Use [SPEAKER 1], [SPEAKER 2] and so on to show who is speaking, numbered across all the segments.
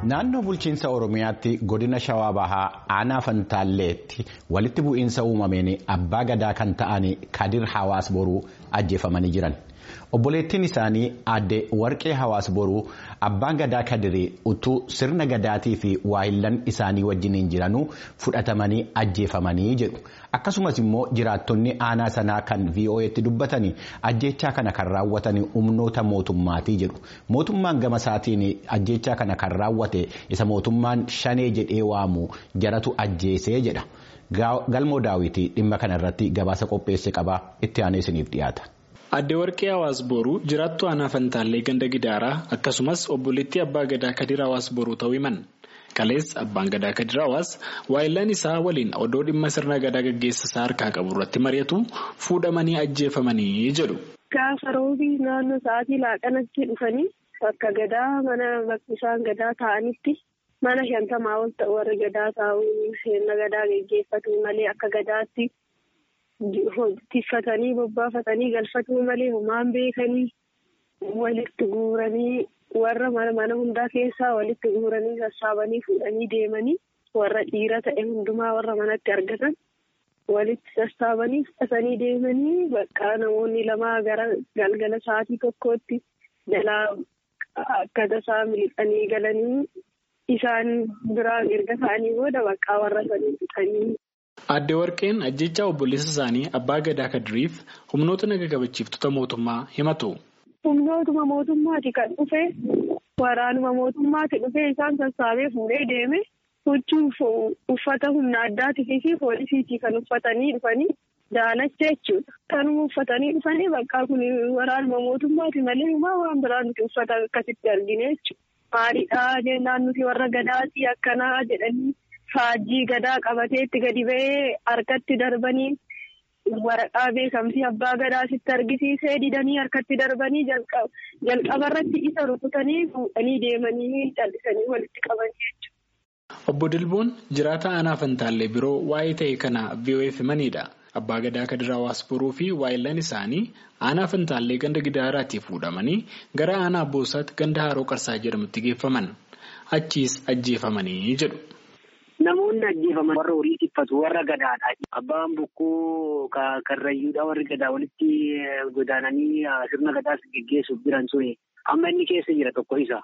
[SPEAKER 1] Naannoo bulchiinsa Oromiyaatti godina Shawaa Bahaa aanaa Fantaalleetti walitti bu'iinsa uumameen abbaa gadaa kan ta'an Kadir Hawaas Boruu ajjeefamanii jiran. Obboleettiin isaanii aadde Warqee Hawaas Boruu abbaan gadaa Kadirii utuu sirna gadaatii fi waayillan isaanii wajjiniin jiranuu fudhatamanii ajjeefamanii jedhu. Akkasumas immoo jiraattonni aanaa sanaa kan VOA'tti dubbatanii ajjechaa kana kan raawwatan humnoota mootummaatii jedhu. Mootummaan gama isaatiin ajjechaa kana kan raawwate isa mootummaan shanee jedhee waamu jaratu ajjeesee jedha. Galmoo daawwitii dhimma kana irratti gabaasa qopheesse qabaa itti aanee isiniif dhiyaata.
[SPEAKER 2] Aadde Warqee Hawaas Boruu jiraattu aanaa Fantaallee ganda Gidaaraa akkasumas obboleettii abbaa gadaa Kadir Hawaas Boruu ta'uu himan. Kalees abbaan gadaa Kadir Hawaas waayillaan isaa waliin odoo dhimma sirna gadaa gaggeessisaa harkaa qabu irratti mari'atu fuudhamanii ajjeefamanii jedhu.
[SPEAKER 3] Gaafa roobii naannoo sa'aatii laaqanatti dhufanii bakka gadaa mana bakki isaan gadaa ta'anitti mana shantamaa ol ta'u warri gadaa taa'uu sirna gadaa gaggeeffatu malee akka gadaatti. Tiffatanii bobbaafatanii galfatuu malee homaan beekanii walitti guuranii warra mana hundaa keessaa walitti guuranii sassaabanii fuudhanii deemanii warra dhiira ta'e hundumaa warra manatti argatan walitti sassaabanii fudhatanii deemanii bakka namoonni lamaa gara galgala sa'aatii tokkootti jalaa akka tasaa miliqanii galanii isaan biraa erga ta'anii booda bakka warra sanii fixanii.
[SPEAKER 2] Aadde Warqeen ajjechaa obboleessa isaanii abbaa gadaa Kadiriif humnoota naga kabachiiftota mootummaa himatu.
[SPEAKER 3] Humnootuma mootummaati kan dhufe waraanuma mootummaati dhufe isaan sassaabee fuudhee deeme huccuu uffata humna addaatii fi poolisiitii kan uffatanii dhufanii daalacha jechuudha. Kanuma uffatanii dhufanii bakka kun waraanuma mootummaati malee waan biraa nuti uffata akkasitti argine jechuudha. Maaliidhaa jennaan nuti warra gadaatii akkanaa jedhanii. Faajjii gadaa qabateetti gadi ba'ee harkatti darbanii waraqaa beekamtii abbaa gadaa sitti argisiisee didanii harkatti darbanii jalqabarratti isa rukutanii fuudhanii deemanii callisanii walitti qabanii jechuudha.
[SPEAKER 2] Obbo Dilboon jiraata aanaa Fantaallee biroo waa'ee ta'e kana VOA'f himanidha. Abbaa gadaa Kadir Hawaas Boruu fi waayillan isaanii aanaa Fantaallee ganda Gidaaraatii fuudhamanii gara aanaa Boosaatti ganda Haroo Qarsaa jedhamutti geeffaman. Achiis ajjeefamanii jedhu.
[SPEAKER 4] Namoonni ajjeefaman warra horii tiffatu warra gadaadha. Abbaan bokkuu karrayyuudha warri gadaa walitti godaananii sirna gadaas geggeessuuf jiran suni amma inni keessa jira tokko isa.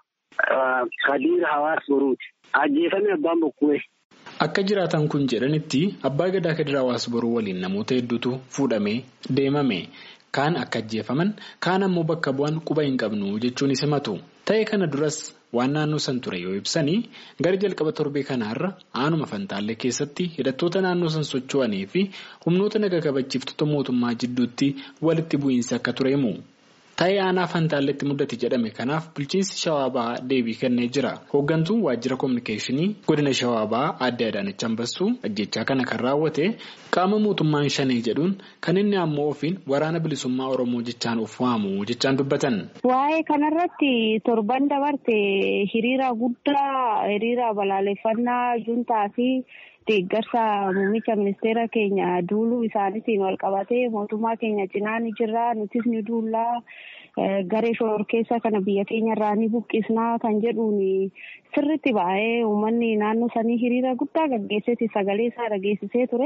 [SPEAKER 4] Kadir Hawaas Boruuti. Ajjeefame abbaan bokkuu.
[SPEAKER 2] Akka jiraatan kun jedhanitti abbaa gadaa Kadir Hawaas Boruu waliin namoota hedduutu fuudhamee deemame. Kaan akka ajjeefaman kaan ammoo bakka bu'an quba hin qabnu jechuunis himatu. Ta'e kana duras waan naannoo san ture yoo ibsanii gara jalqaba torbee kanaarra aanuma fantaallee keessatti hidhattoota naannoo san socho'anii fi humnoota naga kabachiiftota mootummaa jidduutti walitti bu'iinsi akka ture himu. Ta'e aanaa fantaalleetti mudate jedhame kanaaf bulchiinsi shawaa bahaa deebii kennee jira. Hooggantuun waajjira kominikeeshinii godina shawaa bahaa aadde Adaanach Ambassuu ajjechaa kana kan raawwate qaama mootummaan shanee jedhuun kan inni ammoo ofiin waraana bilisummaa Oromoo jechaan of waamu jechaan dubbatan.
[SPEAKER 5] Waa'ee kanarratti torban dabarte hiriira guddaa hiriira balaaleffannaa juntaa fi deeggarsa muummicha ministeera keenya duuluu isaaniitiin wal qabatee mootummaa keenya cinaa ni jirra nutis ni duullaa garee shororkeessa kana biyya keenya irraa ni buqqisnaa kan jedhuun sirritti baay'ee uummanni naannoo sanii hiriira guddaa gaggeesseeti sagalee isaa dhageessisee ture.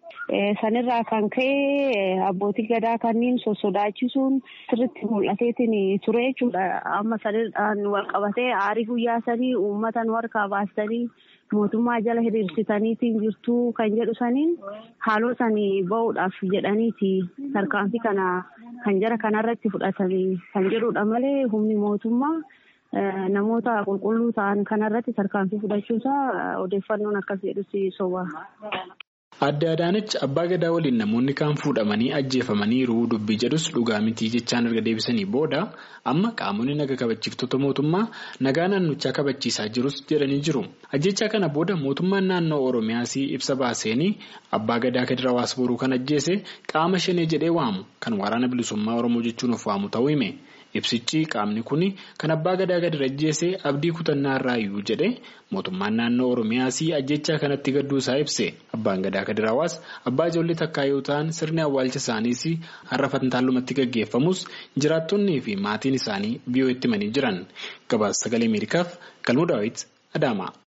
[SPEAKER 5] Sanirraa kan ka'e abbootii gadaa kanneen sossodaachisuun sirritti mul'ateetiin ture jechuudha. Amma sanirraan wal qabatee aarii guyyaa sanii uummata nu harkaa baastanii mootummaa jala hiriirsitaniitiin jirtuu kan jedhu saniin haaloo sanii bahuudhaaf jedhaniiti tarkaanfii kana kan jara kanarratti fudhatanii kan jedhudha malee humni mootummaa namoota qulqulluu ta'an kanarratti tarkaanfii fudhachuusaa odeeffannoon akkas jedhusi soba.
[SPEAKER 2] Aadde Adaanach abbaa gadaa waliin namoonni kaan fuudhamanii ajjeefamaniiru dubbii jedhus dhugaa mitii jechaan erga deebisanii booda amma qaamonni naga kabachiiftota mootummaa nagaa naannochaa kabachiisaa jirus jedhanii jiru. Ajjechaa kana booda mootummaan naannoo Oromiyaas ibsa baaseenii abbaa gadaa Kadir Hawaas Boruu kan ajjeese qaama shanee jedhee waamu kan waraana bilisummaa Oromoo jechuun of waamu ta'uu hime. Ibsichi qaamni kun kan abbaa gadaa Kadir ajjeese abdii kutannaa irraayyuu jedhe mootummaan naannoo Oromiyaas ajjechaa kanatti gadduusaa ibse. Abbaan gadaa Kadir Hawaas abbaa ijoollee takkaa yoo ta'an sirni awwaalcha isaaniis har'a Fantaalumatti gaggeeffamus jiraattonnii fi maatiin isaanii VOA'tti himanii jiran. Gabaasa sagalee Ameerikaaf Galmuu Daawit Adaamaa.